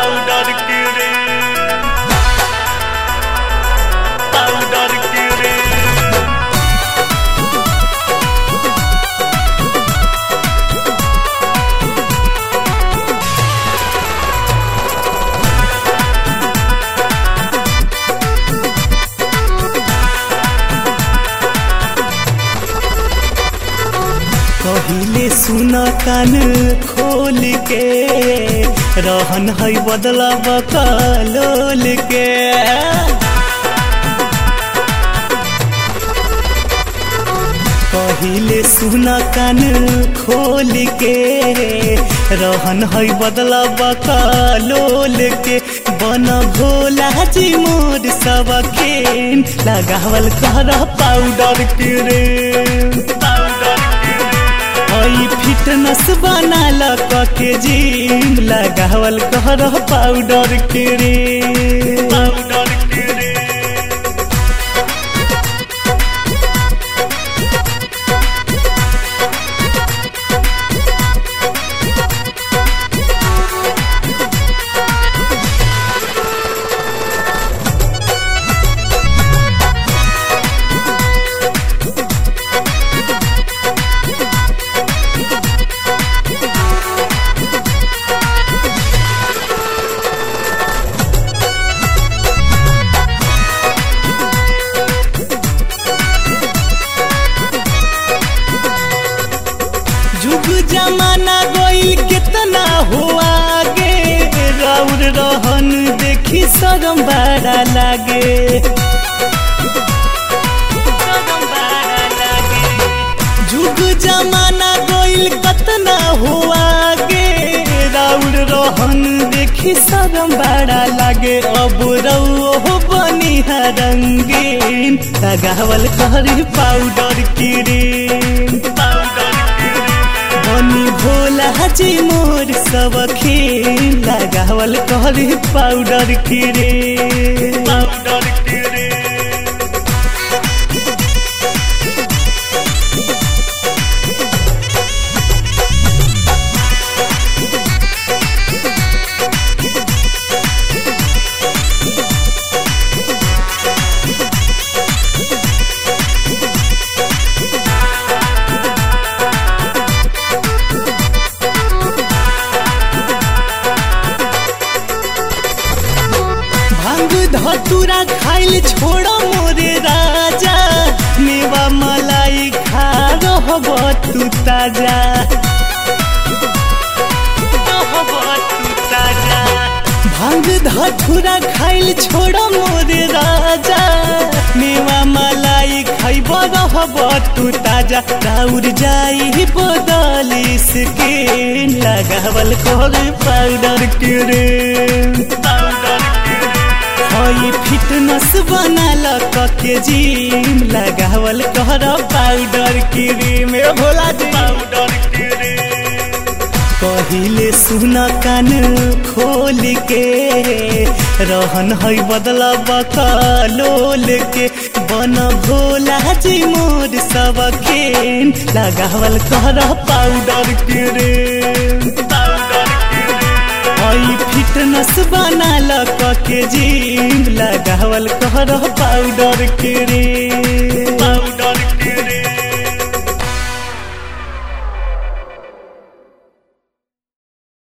powder के रे powder के रे कहिले सुन कान खोल के रहन है बदला बकलोल के कहिले सुन कान खोल के रहन है बदला बकलोल के बन भोला जी मोर सब खेन लगावल कर पाउडर के रे पाउडर के रे हई फिटनेस बनाल के जिम लगावल कर पाउडर के रे पाउडर के रे जुग जमाना गईल कितना हुआ गे राउर रहन देखी शरम बड़ा लागे शरम बड़ा लागे जुग जमाना गईल कितना हुआ गे राउर रहन देखी शरम बड़ा लागे अब रहो बनी रंगीन लगावल करी पाउडर क्रीम पाउडर के रे बनी भोला जी मोर सब खेल लगावल करी पाउडर क्रीम पाउडर के रे भांग धतूरा खाइल छोड़ मोरे राजा मेवा मलाई खा रहब तू ताजा रहब तू ताजा भांग धतूरा खाइल छोड़ मोरे राजा मेवा मलाई खाइब रहब तू ताजा राउर जाई बदली के लगावल कर पाउडर के रे पाउडर के रे हई फिटनेस बनाल के जिम लगावल कर पाउडर क्रीम ए भोला जी पाउडर के रे कहिले सुन कान खोल के रहन है बदला बकलोल के बन भोला जी मोर सब खेन लगावल कर पाउडर क्रीम पाउडर के रे हई फिटनेस बनाल के जिम लगावल कर पाउडर क्रीम पाउडर